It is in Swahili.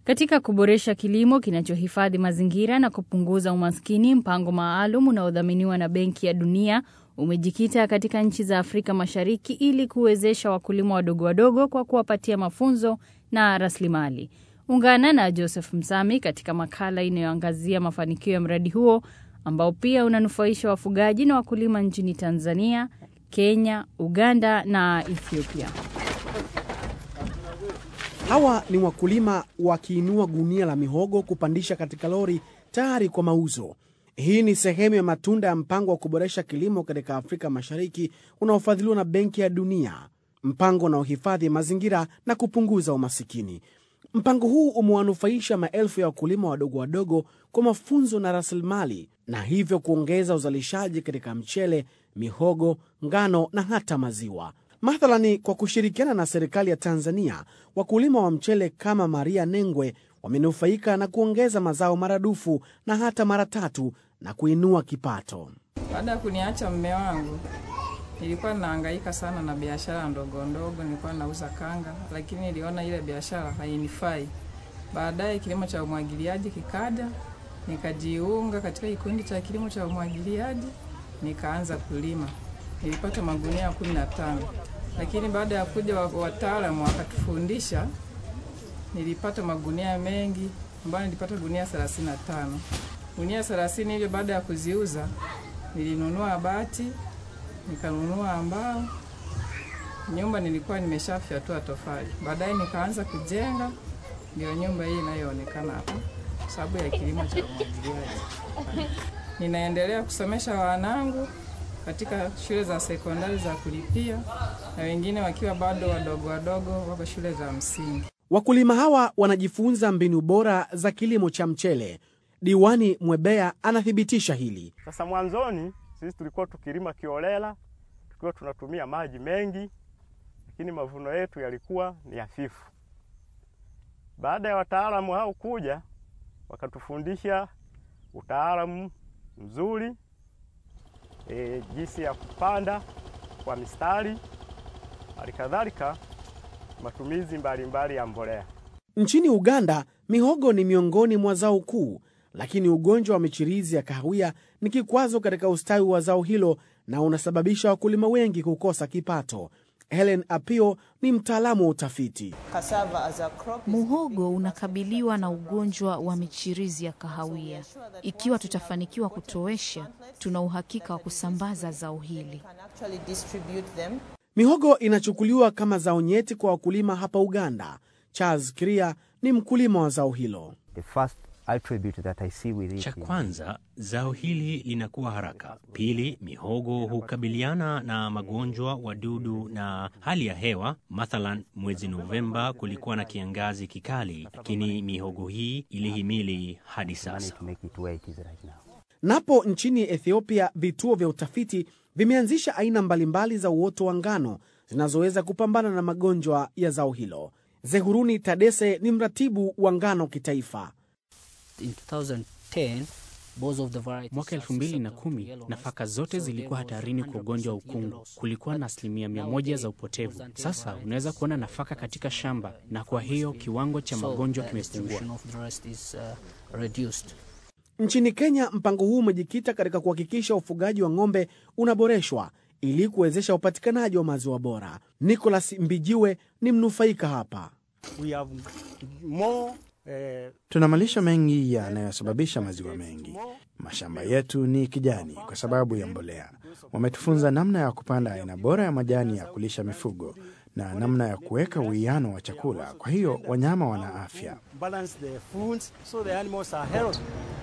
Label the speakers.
Speaker 1: Katika kuboresha kilimo kinachohifadhi mazingira na kupunguza umaskini, mpango maalum unaodhaminiwa na Benki ya Dunia umejikita katika nchi za Afrika Mashariki ili kuwezesha wakulima wadogo wadogo kwa kuwapatia mafunzo na rasilimali. Ungana na Joseph Msami katika makala inayoangazia mafanikio ya mradi huo ambao pia unanufaisha wafugaji na wakulima nchini Tanzania, Kenya, Uganda na Ethiopia.
Speaker 2: Hawa ni wakulima wakiinua gunia la mihogo kupandisha katika lori tayari kwa mauzo. Hii ni sehemu ya matunda ya mpango wa kuboresha kilimo katika Afrika Mashariki unaofadhiliwa na Benki ya Dunia, mpango unaohifadhi mazingira na kupunguza umasikini. Mpango huu umewanufaisha maelfu ya wakulima wadogo wadogo kwa mafunzo na rasilimali, na hivyo kuongeza uzalishaji katika mchele, mihogo, ngano na hata maziwa. Mathalani, kwa kushirikiana na serikali ya Tanzania, wakulima wa mchele kama Maria Nengwe wamenufaika na kuongeza mazao maradufu na hata mara tatu na kuinua kipato.
Speaker 3: Baada ya kuniacha mme wangu, nilikuwa nahangaika sana na biashara ndogo ndogo, nilikuwa nauza kanga, lakini niliona ile biashara hainifai. Baadaye kilimo cha umwagiliaji kikaja, nikajiunga katika kikundi cha kilimo cha umwagiliaji, nikaanza kulima. Nilipata magunia kumi na tano, lakini baada ya kuja wataalamu wakatufundisha, nilipata magunia mengi ambayo nilipata gunia 35. Gunia 30 hivyo, baada ya kuziuza nilinunua bati, nikanunua mbao. Nyumba nilikuwa nimeshafyatua tofali, baadaye nikaanza kujenga, ndio nyumba hii inayoonekana hapa, sababu ya kilimo cha umwagiliaji. Ninaendelea kusomesha wanangu katika shule za sekondari za kulipia na wengine wakiwa bado wadogo wadogo wako shule za msingi.
Speaker 2: Wakulima hawa wanajifunza mbinu bora za kilimo cha mchele. Diwani Mwebea anathibitisha hili.
Speaker 4: Sasa mwanzoni sisi tulikuwa tukilima kiolela, tukiwa tunatumia maji mengi, lakini mavuno yetu yalikuwa ni hafifu. Baada ya wataalamu hao kuja, wakatufundisha utaalamu mzuri e, jinsi ya kupanda kwa mistari, halikadhalika matumizi mbalimbali mbali ya mbolea.
Speaker 2: Nchini Uganda, mihogo ni miongoni mwa zao kuu, lakini ugonjwa wa michirizi ya kahawia ni kikwazo katika ustawi wa zao hilo na unasababisha wakulima wengi kukosa kipato. Helen Apio ni mtaalamu wa utafiti.
Speaker 5: Muhogo unakabiliwa na ugonjwa wa michirizi ya kahawia. Ikiwa tutafanikiwa kutowesha, tuna uhakika wa kusambaza zao hili.
Speaker 2: Mihogo inachukuliwa kama zao nyeti kwa wakulima hapa Uganda. Charles Kiria ni mkulima wa zao hilo.
Speaker 6: Cha kwanza, zao hili linakuwa haraka. Pili, mihogo hukabiliana na magonjwa, wadudu na hali ya hewa. Mathalan, mwezi Novemba kulikuwa na kiangazi kikali, lakini mihogo hii ilihimili hadi sasa.
Speaker 2: Napo nchini Ethiopia, vituo vya utafiti vimeanzisha aina mbalimbali za uoto wa ngano zinazoweza kupambana na magonjwa ya zao hilo. Zehuruni Tadese ni mratibu wa ngano kitaifa.
Speaker 7: Mwaka elfu mbili na kumi nafaka zote zilikuwa hatarini kwa ugonjwa wa ukungu. Kulikuwa na asilimia mia moja za upotevu. Sasa unaweza kuona nafaka katika shamba, na kwa hiyo kiwango cha magonjwa kimepungua.
Speaker 2: Nchini Kenya, mpango huu umejikita katika kuhakikisha ufugaji wa ng'ombe unaboreshwa ili kuwezesha upatikanaji wa maziwa bora. Nicholas Mbijiwe ni mnufaika hapa.
Speaker 8: Tuna malisho mengi yanayosababisha maziwa mengi. Mashamba yetu ni kijani kwa sababu ya mbolea. Wametufunza namna ya kupanda aina bora ya majani ya kulisha mifugo na namna ya kuweka uwiano wa chakula, kwa hiyo wanyama wana afya.